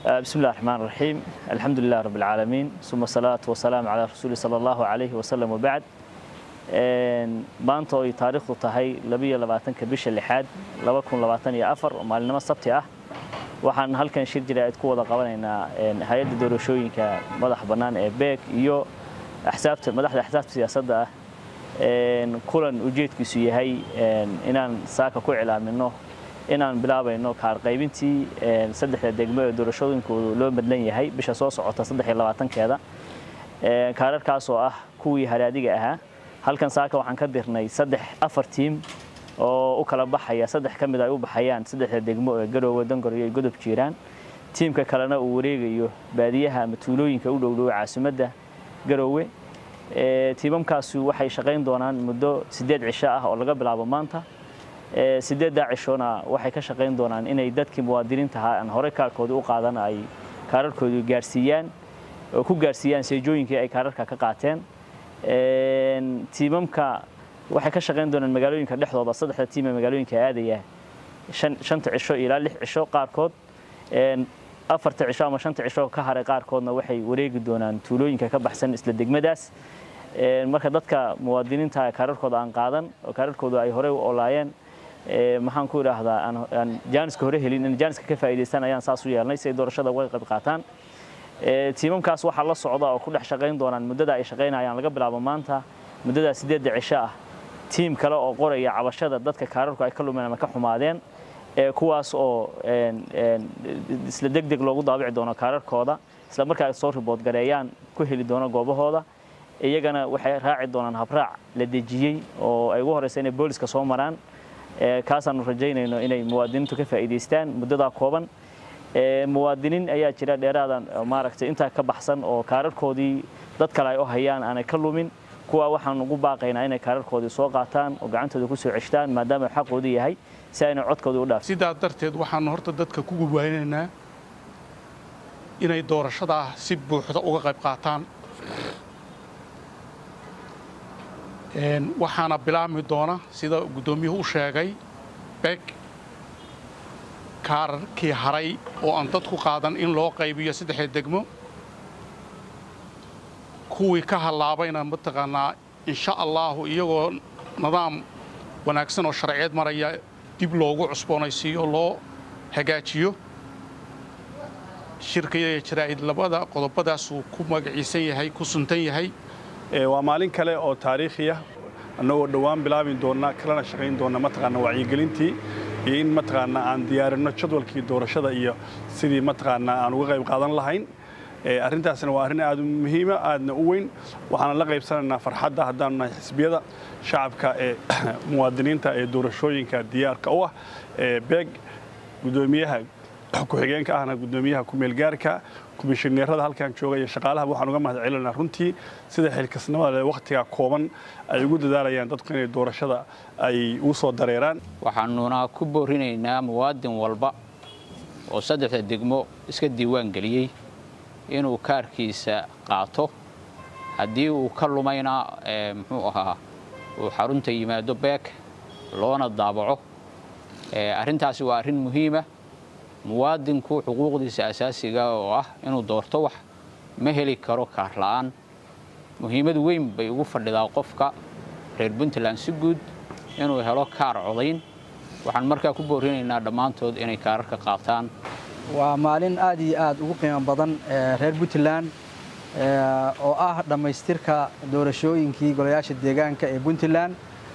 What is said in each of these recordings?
بسم الله الرحمن الرحيم الحمد لله رب العالمين ثم الصلاة والسلام على رسول صلى الله عليه وسلم وبعد maanta oo ay taariikhdu tahay labiyo labaatanka bisha lixaad laba kun labaatan iyo afar oo maalinimo sabti ah waxaan halkan shir jira ayd ku wada qabanaynaa hay-adda doorashooyinka madaxa bannaan ee beeg iyo axsaabta madaxda axsaabta siyaasadda ah kulan ujeedkiisu yahay inaan saaka ku cilaamino inaan bilaabayno kaar qaybintii saddexda degmo ee doorashooyinkoodu loo madlan yahay bisha soo socota saddex iyo labaatankeeda kaararkaas oo ah kuwii haraadiga ahaa halkan saaka waxaan ka dirnay saddex afar tiim oo u kala baxaya saddex ka mid ay u baxayaan saddexda degmo ee garoowe dangor iyo godob jiiraan tiimka kalena uu wareegayo baadiyaha ama tuulooyinka u dhowdhow caasimadda garoowe tiimamkaasi waxay shaqayn doonaan muddo siddeed cisho ah oo laga bilaabo maanta siddeeddaa cishona waxay ka shaqayn doonaan inay dadkii muwaadiniintaha aan horey kaarkoodii u qaadan ay kaararkoodii gaarsiiyaan oo ku gaarsiiyaan seejooyinkii ay kaararka ka qaateen tiimamka waxay ka shaqayn doonaan magaalooyinka dhexdooda saddexda tiim ee magaalooyinka aadaya shanta cisho ilaa lix cisho qaarkood afarta cisho ama shanta cisho ka haray qaarkoodna waxay wareegi doonaan tuulooyinka ka baxsan isla degmadaas marka dadka muwaadiniinta kaararkooda aan qaadan oo kaararkooda ay horey u olaayeen maxaan ku idhaahdaa aan jaaniska hore helin in jaaniska ka faa'iidaystaan ayaan saas u yeelnay si ay doorashada uga qayb qaataan tiimamkaas waxaa la socda oo ku dhex shaqayn doonaan muddada ay shaqaynayaan laga bilaabo maanta muddadaa siddeedda cisho ah tiim kale oo qoraya cabashada dadka kaararku ay ka lumeen ama ka xumaadeen kuwaas oo isla deg deg loogu daabici doono kaararkooda isla markaa ay soo ribood gareeyaan ku heli doono goobahooda iyagana waxay raaci doonaan habraac la dejiyey oo ay ugu horeysa inay booliska soo maraan kaasaanu rajaynayno inay muwaadiniintu ka faa'iidaystaan muddadaa kooban muwaadiniin ayaa jira dheeraadan maaragtay intaa ka baxsan oo kaararkoodii dad kale ay u hayaan aanay ka lumin kuwa waxaan ugu baaqaynaa inay kaararkoodii soo qaataan oo gacantooda ku soo ceshtaan maadaama xaqoodu yahay si ayna codkoodii u dhaafin sidaa darteed waxaanu horta dadka ku gubwaynaynaa inay doorashadaa si buuxda uga qayb qaataan waxaana bilaabmi doona sida guddoomiyuhu u sheegay beg kaararkii haray oo aan dadku qaadan in loo qaybiyo saddexda degmo kuwii ka hallaabayna mataqaanaa insha allaahu iyagoo nidaam wanaagsan oo sharciyeed maraya dib loogu cusboonaysiiyo loo hagaajiyo shirkaya jaraa'id labada qodobadaasuu ku magaciisan yahay ku suntan yahay waa maalin kale oo taariikhiya annagoo dhowaan bilaabi doonna kalena shaqayn doonna mataqaana wacyigelintii iyo in mataqaana aan diyaarinno jadwalkii doorashada iyo sidii mataqaana aan uga qayb qaadan lahayn arrintaasna waa arrin aad u muhiima aadna u weyn waxaana la qaybsanaynaa farxadda haddaanu nahay xisbiyada shacabka ee muwaadiniinta ee doorashooyinka diyaarka u ah beeg guddoomiyaha ku-xigeenka ahna guddoomiyaha ku-meelgaarka komishineerada halkan jooga iyo shaqaalaha waxaan uga mahad celinaa runtii sida xilkasnimada wakhtiga kooban ay ugu dadaalayaan dadku inay doorashada ay u soo dareeraan waxaanuna ku boorinaynaa muwaadin walba oo saddexda degmo iska diiwaan geliyey inuu kaarkiisa qaato haddii uu ka lumayna muxuu ahaa uu xarunta yimaado beek loona daabaco arrintaasi waa arrin muhiima muwaadinku xuquuqdiisa asaasiga oo ah inuu doorto wax ma heli karo kaar la'aan muhiimad weyn bay ugu fadhidaa qofka reer puntland si guud inuu helo kaar codayn waxaan markaa ku boorinaynaa dhammaantood inay kaararka qaataan waa maalin aad iyo aad ugu qiimo badan reer puntland oo ah dhammaystirka doorashooyinkii golayaasha deegaanka ee puntland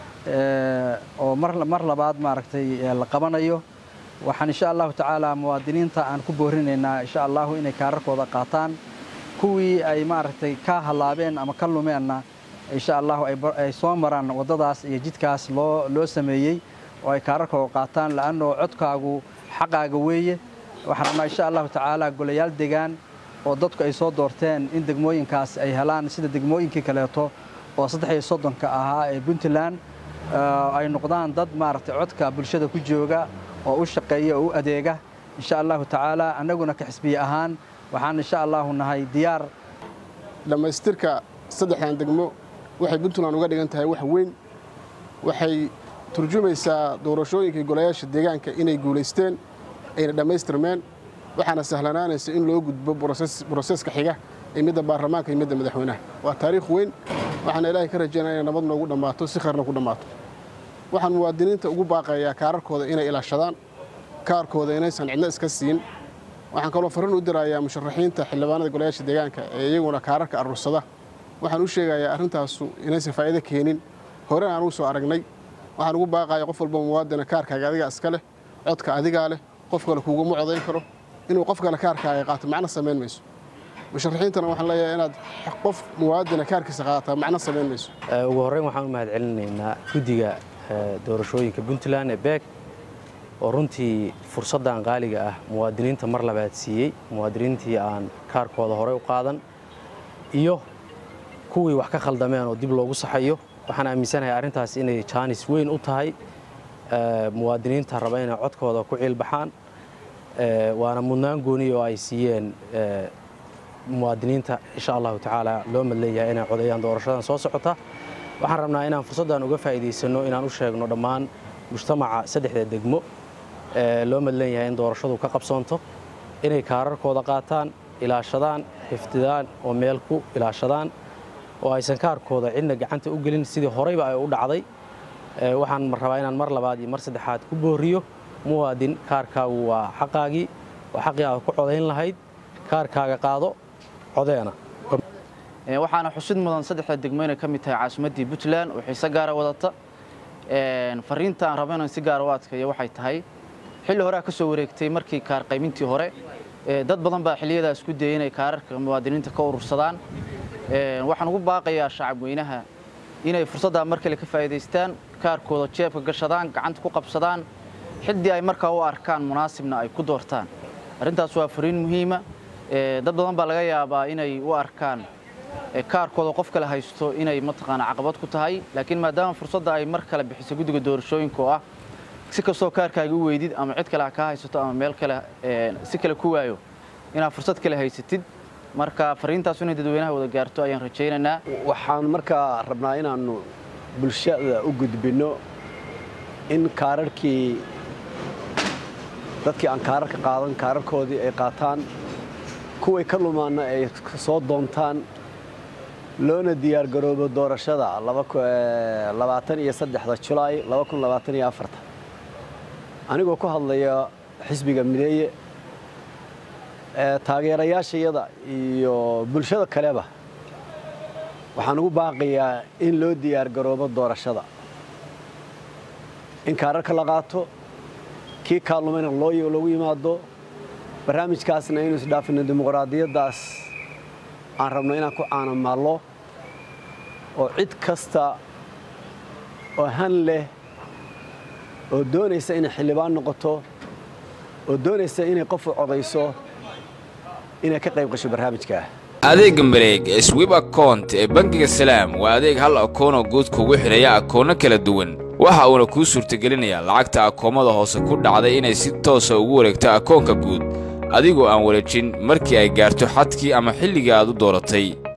oo mar labaad maaragtay la qabanayo waxaan insha allahu tacaala muwaadiniinta aan ku boorinaynaa insha allahu inay kaararkooda qaataan kuwii ay maaragtay ka hallaabeen ama ka lumeenna insha allahu ay soo maraan waddadaas iyo jidkaas loo loo sameeyey oo ay kaararkooda qaataan la'annoo codkaagu xaqaaga weeye waxaan rabnaa insha allahu tacaala golayaal degaan oo dadku ay soo doorteen in degmooyinkaas ay helaan sida degmooyinkii kaleeto oo saddex iyo soddonka ahaa ee puntland ay noqdaan dad maaragtay codka bulshada ku jooga oo u shaqeeya oo u adeega insha allahu tacaala annaguna ka xisbiye ahaan waxaan insha allahu nahay diyaar dhammaystirka saddexdan degmo waxay puntland uga dhigan tahay wax weyn waxay turjumaysaa doorashooyinkii golayaasha deegaanka inay guulaysteen ayna dhammaystirmeen waxaana sahlanaanaysa in loo gudbo broseska xiga ee midda baarlamaanka iyo midda madaxweynaha waa taariikh weyn waxaana ilaahay ka rajaynaya inay nabad noogu dhammaato si kharna ku dhammaato waxaan muwaadiniinta ugu baaqayaa kaararkooda inay ilaashadaan kaarkooda inaysan cidna iska siin waxaan kaloo farriin u dirayaa musharaxiinta xildhibaanada golayaasha deegaanka ee iyaguna kaararka aruursada waxaan u sheegayaa arrintaasu inaysan faa'iido keenin horena aan ugu soo aragnay waxaan ugu baaqaya qof walba muwaadina kaarkaaga adigaa iska leh codka adigaa leh qof kale kuuguma codayn karo inuu qof kale kaarkaaga qaato macno samayn mayso musharaxiintana waxaan leeyahay inaad qof muwaadina kaarkiisa qaataa macno samayn mayso ugu horreyn waxaan u mahad celinaynaa guddiga doorashooyinka puntland ee beeg oo runtii fursaddan qaaliga ah muwaadiniinta mar labaad siiyey muwaadiniintii aan kaarkooda horey u qaadan iyo kuwii wax ka khaldameen oo dib loogu saxayo waxaan aaminsanahay arrintaas inay jaanis weyn u tahay muwaadiniinta raba inay codkooda ku ciilbaxaan waana mudnaan gooni oo ay siiyeen muwaadiniinta insha allahu tacaala loo madleeyahay inay codeeyaan doorashadan soo socota waxaan rabnaa inaan fursaddan uga faa'iidaysanno inaan u sheegno dhammaan mujtamaca saddexda degmo loo madlan yahay in doorashadu ka qabsoonto inay kaararkooda qaataan ilaashadaan xiftidaan oo meel ku ilaashadaan oo aysan kaarkooda cidna gacanta u gelin sidii horeyba ay u dhacday waxaan rabaa inaan mar labaad iyo mar saddexaad ku booriyo muwaadin kaarkaagu waa xaqaagii waa xaqii aad ku codayn lahayd kaarkaaga qaado codeena waxaana xusid mudan saddexda degmo inay ka mid tahay caasimaddii puntland oo xiise gaara wadata fariinta aan rabo inaan si gaara u adkeeyo waxay tahay xilli horea ka soo wareegtay markii kaar qaymintii hore dad badan baa xilliyadaas ku dayay inay kaararka muwaadiniinta ka urursadaan waxaan ugu baaqayaa shacab weynaha inay fursaddaa mar kale ka faa'iidaystaan kaarkooda jeebka gashadaan gacanta ku qabsadaan xiddii ay markaa u arkaan munaasibna ay ku doortaan arrintaas waa fariin muhiima dad badan baa laga yaabaa inay u arkaan kaarkooda qof kale haysto inay mataqaana caqabad ku tahay laakiin maadaama fursadda ay mar kale bixisay guddiga doorashooyinka oo ah si kastoo kaarkaaga u weydid ama cid kale ha kaa haysato ama meel kale si kale ku waayo inaad fursad kale haysatid marka fariintaas inay dadweynaha wada gaarto ayaan rajaynaynaa waxaan markaa rabnaa inaannu bulshada u gudbinno in kaararkii dadkii aan kaararka qaadan kaararkoodii ay qaataan kuway ka lumaanna ay soo doontaan loona diyaargaroobo doorashada labaatan iyo saddexda julaay laba kun labaatan iyo afarta anigoo ku hadlaya xisbiga mideeye taageerayaashayada iyo bulshada kaleba waxaan ugu baaqayaa in loo diyaargaroobo doorashada in kaararka la qaato kii kaalumayna loogu yimaado barnaamijkaasna inuu isdhaafino dimuqraadiyaddaas aan rabno inaan ku caanamaallo oo cid kasta oo han leh oo doonaysa inay xildhibaan noqoto oo doonaysa inay qofu codayso inay ka qayb gasho barnaamijkaa adeegga mareeg ee swib akount ee bangiga salaam waa adeeg hal akoonoo guud kugu xidhaya akoonno kala duwan waxa uuna kuu suurtagelinayaa lacagta akoomada hoose ku dhacday inay si toosa ugu wareegto akoonka guud adigoo aan wareejin markii ay gaarto xadkii ama xilligii aad u dooratay